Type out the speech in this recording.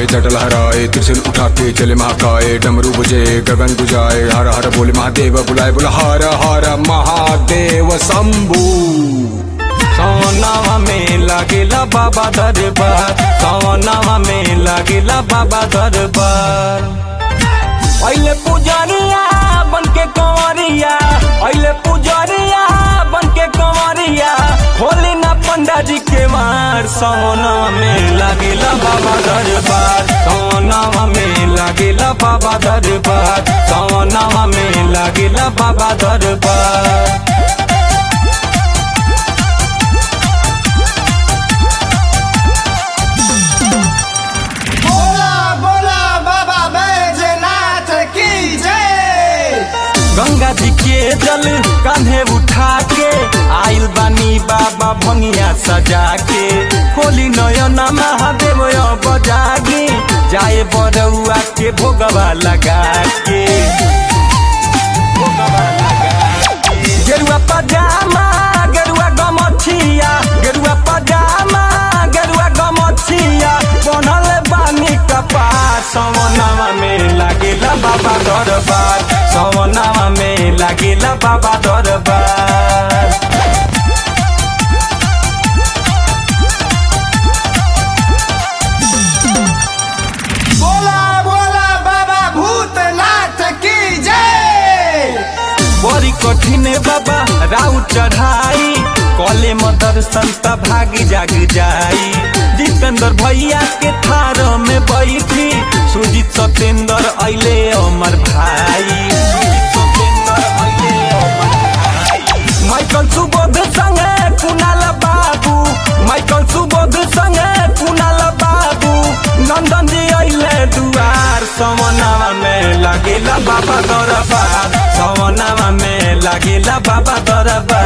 जटल हराए त्रिशूल उठा के चले महाकाय डमरू बुझे गगन बुझाए हर हर बोले महादेव बुलाए बोला हर हर महादेव शंभू सवनावा में लागेला बाबा दरबार सवनावा में लागेला बाबा दरबार पहले पुजरिया बन के कंवरिया पहले पुजरिया बन के कंवरिया खोली ना पंडा जी के मार सवनावा में लागेला बाबा दरबार सवनावा में लागेला बाबा दरबार सवनावा में लागेला बाबा दरबार बोला बोला बाबा बैजनाथ की जय गंगा जी के जल कान्हे उठा के आइल बानी बाबा भंगिया सजा के खोली नयना महादेव बजागे जाए बरौआ के भोगवा लगा के भोगवा लगा के। गेरुआ पजामा गेरुआ गमछिया गेरुआ पजामा गेरुआ गमछिया बनल बानी कपार सवनावा में लागेला बाबा दरबार सवनावा में लागेला बाबा दरबार बोला बोला बाबा भूतनाथ की जय बड़ी कठिन बाबा राउ चढ़ाई कले में दर्शन त भागी जाग जाई जितेंद्र भैया के थार में बैठी सुजीत सत्येंद्र अइले अमर भाई सुजीत सत्येंद्र अइले अमर भाई। माइकल सुबोध संगे कुणाल बाबू माइकल सुबोध संगे कुणाल बाबू नंदन जी अइले दुआर सवनावा में लागेला बाबा दरबार सवनावा में लागेला बाबा दरबार